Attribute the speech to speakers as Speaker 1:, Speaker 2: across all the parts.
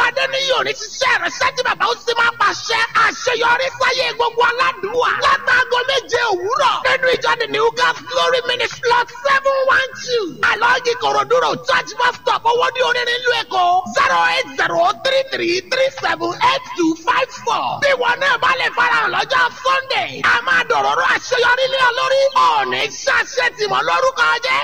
Speaker 1: adéníyì ò ní ṣiṣẹ́ rẹ̀ sẹ́tì bàbá ó sì máa pàṣẹ àṣeyọrí sáyé gbogbo aládùúwà látàgọ́ méje òwúrọ̀ nínú ìjọ the new gas glory ministry lot seven one two alọ́ọ̀gì kòròdúró church bus stop owó ní onírin ìlú èkó zero eight zero three three three seven eight two five four bí wọn náà bá lè farahàn lọ́jọ́ sunday a máa dọ̀rọ̀rọ̀ àṣeyọrí lé ọ lórí ọ̀ọ́nì ṣàṣẹ tìmọ̀ lórúkọ jẹ́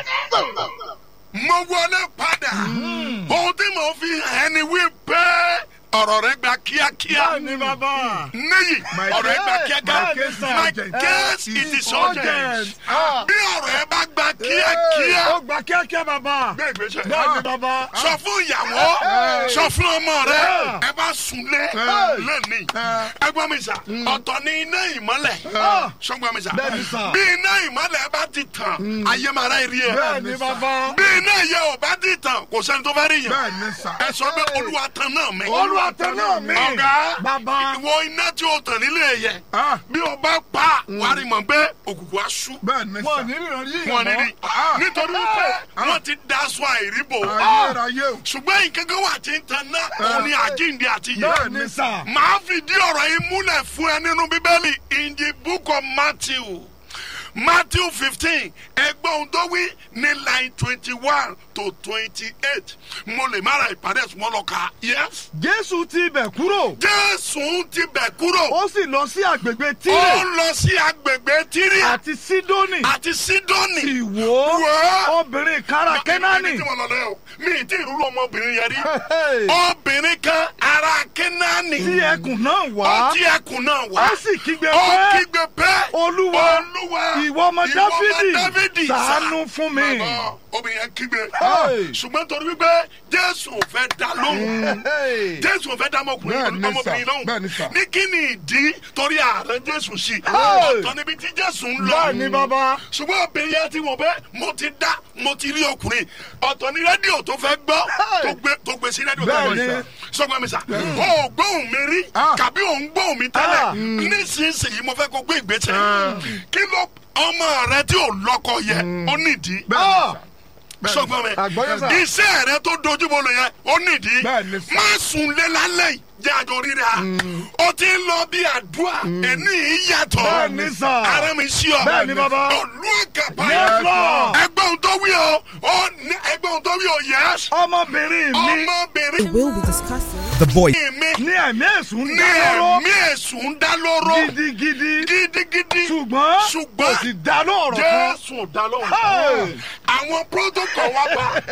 Speaker 2: mo wọlé padà ohun tí mo fi hàn ni wípé ọ̀rọ̀ rẹ gba kíákíá
Speaker 3: Bẹ́ẹ̀ni bàbá.
Speaker 2: níyì
Speaker 3: My
Speaker 2: ọ̀rọ̀ rẹ gba
Speaker 3: case,
Speaker 2: kíákíá
Speaker 3: my case,
Speaker 2: my
Speaker 3: urgent.
Speaker 2: case it is urgent
Speaker 3: urgent. Ah.
Speaker 2: bí ọ̀rọ̀ rẹ bá gba kíákíá
Speaker 3: Ó gba kíákíá bàbá.
Speaker 2: gbé ìgbésẹ̀
Speaker 3: Bẹ́ẹ̀ni bàbá.
Speaker 2: sọ fún ìyàwó sọ fún ọmọ rẹ ẹ bá sunlé lẹ́nìí ẹ gbọ́ mi sà ọ̀tọ̀ ni iná ìmọ́lẹ̀ sọ́gbọ́n mi sà
Speaker 3: Bẹ́ẹ̀ni sà.
Speaker 2: bí iná ìmọ́lẹ̀ bá ti tàn ayé máa rà rí ẹ
Speaker 3: Bẹ́ẹ̀ni bàbá.
Speaker 2: bí iná yẹ ò bá ti tàn kò sẹ́ni tó fẹ́ rí yẹn
Speaker 4: bẹ́ẹ̀ni sà.
Speaker 2: ẹ sọ pé olúwa tàn náà mi
Speaker 3: Olúwa tẹ náà mi.
Speaker 2: ọ̀gá
Speaker 3: Bàbá.
Speaker 2: ìwọ iná tí o tàn nílé yẹ
Speaker 4: Ah.
Speaker 2: bí o bá pa wàá rí mọ̀ pé òkùnkùn á sú
Speaker 4: bẹ́ẹ̀ni
Speaker 3: Wọ́n
Speaker 4: sà.
Speaker 3: ní ìrìn yìí.
Speaker 2: wọn níbi
Speaker 4: Ah.
Speaker 2: nítorí wípé wọn ti daṣọ àìríbò
Speaker 4: ayérayé o.
Speaker 2: ṣùgbọ́n ìkankan wà tí ń tan náà òun ni àjíǹde àti yẹ
Speaker 3: Bẹ́ẹ̀ni sà.
Speaker 2: màá fìdí ọ̀rọ̀ yìí múlẹ̀ fún ẹ nínú bíbélì in the book of matthew matthew fifteen ẹgbẹ́ ohun tó wí ní line twenty one to twenty eight mo lè má ra ìpàdé ẹ̀sùn mọ́ lọ kà yes.
Speaker 3: Jésù ti ibẹ̀ kúrò.
Speaker 2: jésù ti bẹ̀ kúrò
Speaker 3: Ó sì lọ sí àgbègbè
Speaker 2: ó
Speaker 3: Tírè
Speaker 2: lọ sí agbègbè tíríà
Speaker 3: àti Sídónì.
Speaker 2: àti sídónì.
Speaker 3: Sì wò
Speaker 2: Wò ó.
Speaker 3: obìnrin kára Kẹ́nánì.
Speaker 2: ibi tí mo lọ lọ yẹ o mi ì tí ì rúrú ọmọbìnrin yẹn rí
Speaker 3: Hey.
Speaker 2: obìnrin kan ara kẹ́nání
Speaker 3: Tí ẹkùn náà
Speaker 2: ó
Speaker 3: wá.
Speaker 2: tí ẹkùn náà wá
Speaker 3: Ó sì kígbe
Speaker 2: ó
Speaker 3: pé.
Speaker 2: kígbe pé
Speaker 3: Olúwa,
Speaker 2: olúwa
Speaker 3: ìwọ ọmọ Dáfídì,
Speaker 2: Dáfídì,
Speaker 3: ṣàánú fún mi.
Speaker 2: Bàbá, obìnrin yẹn kígbe
Speaker 3: Hey.
Speaker 2: ṣùgbọ́n torí wípé jésù ò fẹ́ dá lóhùn
Speaker 3: Hey.
Speaker 2: jésù ò fẹ́ dá ọmọkùnrin
Speaker 4: Bẹ́ẹ̀ni sà,
Speaker 2: ọmọbìnrin lóhùn
Speaker 4: bẹ́ẹ̀ni sà.
Speaker 2: ní kí ni ìdí torí ààrẹ jésù sí
Speaker 3: Hey.
Speaker 2: ọ̀tọ̀ níbi tí jésù ń lọ
Speaker 3: Bẹ́ẹ̀ni bàbá.
Speaker 2: ṣùgbọ́n obìnrin yẹn ti wọ̀ bẹ́ẹ̀ mo ti dá mo ti rí ọkùnrin ọ̀tọ̀ ní rédíò tó fẹ́ gbọ́ tó gbé tó gbé sí rédíò tó
Speaker 3: Bẹ́ẹ̀ni.
Speaker 2: gbé sọgbọ́n mi sà ó gbóhùn mi rí
Speaker 4: Ah.
Speaker 2: kàbí òun gbóhùn mi tẹ́lẹ̀ nísinsìnyí mo fẹ́ kó gbé ìgbésẹ̀ kí ló ọmọ rẹ tí ò lọ́kọ yẹ ó nídìí
Speaker 4: bẹ́ẹ̀ni sà.
Speaker 2: sọgbọ́n mi
Speaker 3: Àgbọ́yé sà.
Speaker 2: iṣẹ́ rẹ tó dojúbọ lò yẹn ó nídìí
Speaker 4: Bẹ́ẹ̀ni sà.
Speaker 2: má sùn lé lálẹ́ yìí jẹ́ àjọ rírà ó ti ń lọ bí àdúrà ẹni ìyàtọ̀
Speaker 3: Bẹ́ẹ̀ni sà.
Speaker 2: ara mi sí ọ
Speaker 3: Bẹ́ẹ̀ni bàbá.
Speaker 2: olú àgàbà
Speaker 3: Yes, Lord.
Speaker 2: ẹgbẹ́ ohun tó wí o ó ní ẹgbẹ́ ohun tó wí o yẹs
Speaker 3: Ọmọbìnrin mi
Speaker 2: ọmọbìnrin
Speaker 5: will be discussing.
Speaker 6: The voice.
Speaker 2: mi
Speaker 3: ní ẹ̀mí èṣù ń
Speaker 2: ní
Speaker 3: dá lóró
Speaker 2: ẹ̀mí èṣù ń dá lóró
Speaker 3: gidigidi.
Speaker 2: gidigidi
Speaker 3: Ṣùgbọ́n kò
Speaker 2: ṣùgbọ́n
Speaker 3: sì dá lóòrọ̀ kan.
Speaker 2: jésù dá lóhùn
Speaker 3: Hey.
Speaker 2: àwọn protocol wa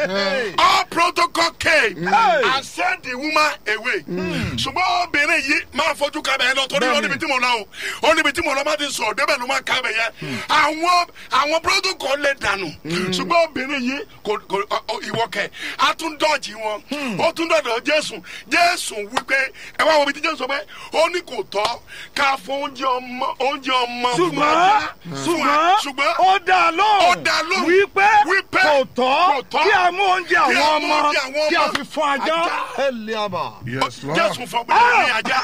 Speaker 2: bá all protocol came
Speaker 3: Hey.
Speaker 2: and send the woman away ṣùgbọ́n obìnrin yìí máa fojú kábẹ̀ yẹn lọ torí ó níbi tí mo lọ o ó níbi tí mo lọ má ti sọ débẹ̀ ló máa kábẹ̀ yẹn àwọn àwọn protocol lè dànù ṣùgbọ́n obìnrin yìí kò kò ọ- ọ- ìwọ kẹ a tún dọ̀jì wọn ó tún dọ̀dọ̀ jésù jésù wípé ẹ wá wo ibi tí jésù sọ pé ó ní kò tọ́ ká fún oúnjẹ ọmọ oúnjẹ ọmọ fún
Speaker 3: ṣùgbọ́n
Speaker 2: ajá fún a-
Speaker 3: ṣùgbọ́n
Speaker 2: ṣùgbọ́n
Speaker 3: ó dá lóhùn
Speaker 2: Ó dá lóhùn.
Speaker 3: wípé
Speaker 2: Wípé
Speaker 3: kò tọ́
Speaker 2: kò tọ́
Speaker 3: kí a mú oúnjẹ
Speaker 2: kí a
Speaker 3: àwọn
Speaker 2: mú
Speaker 3: ọmọ
Speaker 2: oúnjẹ àwọn
Speaker 3: kí a
Speaker 2: ọmọ
Speaker 3: fi fún ajá.
Speaker 2: ajá.
Speaker 3: Eliaba.
Speaker 4: yes lord.
Speaker 2: jésù fọ obìnrin ní ajá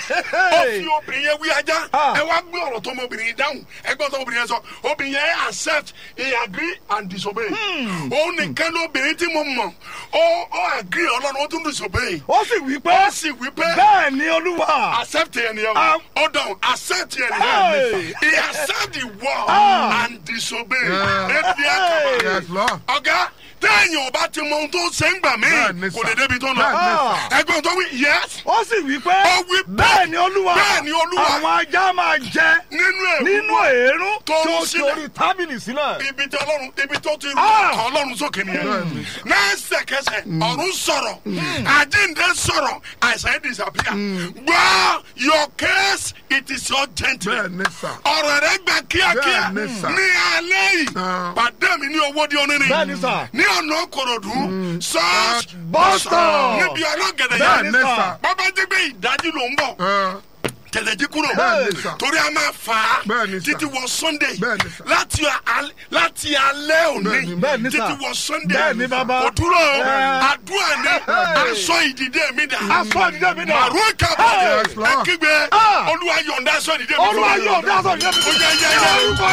Speaker 2: ó fi obìnrin yẹn wí ajá
Speaker 3: Ah.
Speaker 2: ẹ wá gbé ọ̀rọ̀ tó ọmọbìnrin yẹn dáhùn ẹgbẹ́ tó ọmọbìnrin yẹn sọ obìnrin yẹn accept he agree and disobey òun nìkan ló obìnrin tí mo mọ̀ ó ó agree ọlọ́run ó tún disobey
Speaker 3: ó sì wí pé
Speaker 2: ó sì wí pé
Speaker 3: bẹ́ẹ̀ ni olúwa.
Speaker 2: accept yẹn nìyẹn
Speaker 3: Ah.
Speaker 2: ó dáhùn accept yẹn
Speaker 3: Hey.
Speaker 2: nìyẹn he accept the word
Speaker 3: Ah.
Speaker 2: and disobey
Speaker 4: Yeah.
Speaker 2: ebi akaba
Speaker 4: yes lord.
Speaker 2: ọ̀gá téèyàn ò bá ti mọ ohun tó ṣe ń gbà mí
Speaker 4: Bẹ́ẹ̀ni
Speaker 2: kò
Speaker 4: sà.
Speaker 2: lè débi tó lọ
Speaker 4: Bẹ́ẹ̀ni
Speaker 3: sà.
Speaker 2: ẹgbẹ́ tó wí yes
Speaker 3: ó sì wí pé
Speaker 2: Ó wí pé
Speaker 3: bẹ́ẹ̀ ni olúwa
Speaker 2: bẹ́ẹ̀ ni Olúwa.
Speaker 3: àwọn ajá máa jẹ
Speaker 2: nínú ẹ̀
Speaker 3: nínú èérún
Speaker 2: Tó
Speaker 3: tí ó
Speaker 2: ń
Speaker 3: ti
Speaker 2: sílẹ̀.
Speaker 3: orí tábìlì sílẹ̀.
Speaker 2: ibi tí ọlọ́run ibi tó ti rú
Speaker 3: Ah.
Speaker 2: ọkàn ọlọ́run sókè nìyẹn lẹ́sẹ̀kẹsẹ̀ ọ̀run sọ̀rọ̀ àjíǹde sọ̀rọ̀ àìsàn yẹn disappear gbọ́ your case it is urgent
Speaker 4: bẹ́ẹ̀ni sà.
Speaker 2: ọ̀rọ̀ rẹ̀ gbà kíákíá
Speaker 4: Bẹ́ẹ̀ni sà.
Speaker 2: ní alẹ́ yìí
Speaker 4: Ah.
Speaker 2: pàdé mi ní owó di onírin
Speaker 3: Bẹ́ẹ̀ni sà.
Speaker 2: ní ọ̀nà kòròdú ṣọ́ọ̀ṣì
Speaker 3: Bus stop.
Speaker 2: níbi ọlọ́gẹ̀dẹ̀
Speaker 3: Bẹ́ẹ̀ni
Speaker 2: yẹn
Speaker 4: sà.
Speaker 2: bàbá jẹ́ pé ìdájí ló ń bọ̀
Speaker 4: Ẹ,
Speaker 2: tẹ̀lẹ̀jí kúrò
Speaker 3: Bẹ́ẹ̀ni, sà.
Speaker 2: torí a máa fà á
Speaker 3: Bẹ́ẹ̀ni, sà.
Speaker 2: títí wọ sunday
Speaker 3: Bẹ́ẹ̀ni, sà.
Speaker 2: láti al- láti alẹ́ òní
Speaker 3: Bẹ́ẹ̀ni,
Speaker 4: bẹ́ẹ̀ni, sà.
Speaker 2: títí wọ sunday
Speaker 3: Bẹ́ẹ̀ni, bàbá.
Speaker 2: kò dúró
Speaker 4: Ẹ́.
Speaker 2: àdúrà ní aṣọ ìdìde mi dà
Speaker 4: aṣọ ìdílé mi dà.
Speaker 2: màrún kàbọ̀
Speaker 3: Yes, Lord.
Speaker 2: ẹ kígbe
Speaker 4: Ah.
Speaker 2: olúwa yọ̀ǹda aṣọ ìdìde mi
Speaker 4: olúwa yóò dá aṣọ ìdílé mi
Speaker 2: Ó yẹ, yẹ,
Speaker 4: ní
Speaker 2: yẹ.
Speaker 4: orúkọ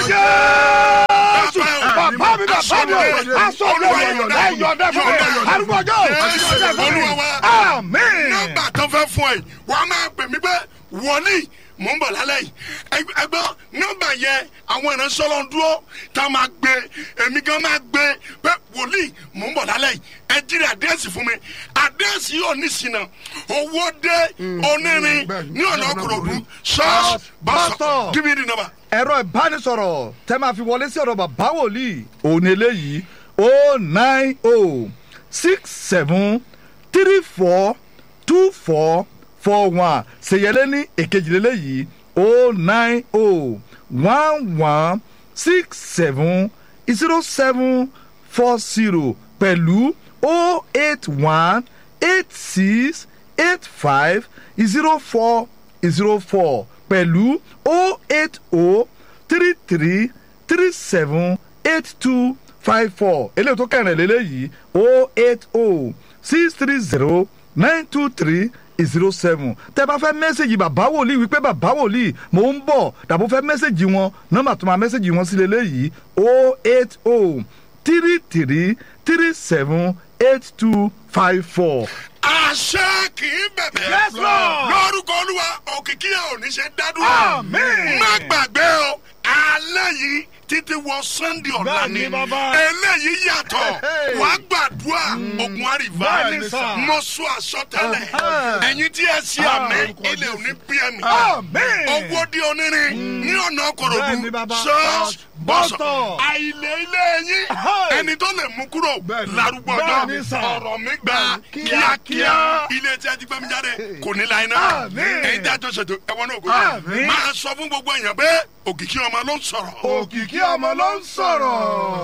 Speaker 4: jésù
Speaker 2: Bàbá o.
Speaker 4: bàbá mi bàbá mi o aṣọ ìdílé mi ẹ yọ̀ǹda fún mi arúgbó ọjọ́
Speaker 2: Yes,
Speaker 4: yọ̀ǹda fún mi
Speaker 2: Olúwa wa.
Speaker 4: àmín.
Speaker 2: nọ́mbà tó fẹ́ fún ẹ wà á máa pè mí pé wọlé mò ń bọ̀ lálẹ́ yìí Ẹ- ẹgbẹ́ nọ́mbà yẹn àwọn ìránṣẹ́ ọlọ́run dúró tá a máa gbé èmi gan máa gbé pé wòlíì mò ń bọ̀ lálẹ́ yìí ẹ jírí àdírẹ́sì fún mi àdírẹ́sì yóò ní sinà owó dé onírin
Speaker 3: bẹ́ẹ̀ni.
Speaker 2: ní ọ̀nà Ìkòròdú ṣọ́ọ̀ṣì bọ́sọ̀
Speaker 4: Bọ́sọ̀.
Speaker 2: give me the number.
Speaker 4: ẹ̀rọ ìbánisọ̀rọ̀ tẹ́ máa fi wọlé sí ọ̀dọ̀ bàbá wòlíì òun eléyìí o nine o six seven three four two four four one ṣèyẹlé ní èkejìlélẹ́yìí o nine o one one six seven zero seven four zero pẹ̀lú o eight one eight six eight five zero four zero four pẹ̀lú o eight o three three three seven eight two five four eléyìí tó kẹrin lélẹ́yìí o eight o six three zero nine two three zero seven tẹ bá fẹ́ mẹ́sẹ̀gì bàbá wòlíì wípé bàbá wòlíì mò ń bọ̀ dàbò fẹ́ mẹ́sẹ̀gì wọn nọ́mbà tó máa mẹ́sẹ̀gì wọn sí lélẹ́yìí o eight o three three three seven eight two five four.
Speaker 2: àṣẹ kì í bẹ̀bẹ̀.
Speaker 4: Yes, Lord.
Speaker 2: lórúkọ olúwa òkìkí ẹ̀ ò ní ṣe dádúró.
Speaker 4: Àmín.
Speaker 2: má gbàgbé o alẹ́ yìí títí wọ sunday ọ̀la ni
Speaker 3: Bẹ́ẹ̀ni, bàbá.
Speaker 2: eléyìí yàtọ̀ wà á gbàdúrà ogun àríwá
Speaker 3: Bẹ́ẹ̀ni, sà.
Speaker 2: mo sọ àsọtẹ́lẹ̀ ẹ̀yin tí ẹ ṣe àmì ilẹ̀ òní bí ẹ̀mí
Speaker 4: Àmín.
Speaker 2: owó di onírin ní ọ̀nà Ìkòròdú
Speaker 3: Bẹ́ẹ̀ni, bàbá.
Speaker 2: church bọ́sọ̀
Speaker 4: Bọ́sọ̀.
Speaker 2: àìlè ilé yín
Speaker 4: Hey.
Speaker 2: ẹni tó lè mú kúrò
Speaker 3: Bẹ́ẹ̀ni.
Speaker 2: lárúgbó
Speaker 3: Bẹ́ẹ̀ni,
Speaker 2: ọjọ́
Speaker 3: sà.
Speaker 2: ọ̀rọ̀ mi gba
Speaker 4: Kíákíá.
Speaker 2: kíákíá ilé tí a ti gbẹ́mí jáde kò ní láyé náà
Speaker 4: Àmín.
Speaker 2: èyí tí a jọ ṣètò ẹ̀wọ̀n náà kò
Speaker 4: Àmín.
Speaker 2: máa sọ fún gbogbo èèyàn pé òkìkí ọmọ ló ń sọ̀rọ̀.
Speaker 3: òkìkí ọmọ ló ń sọ̀rọ̀.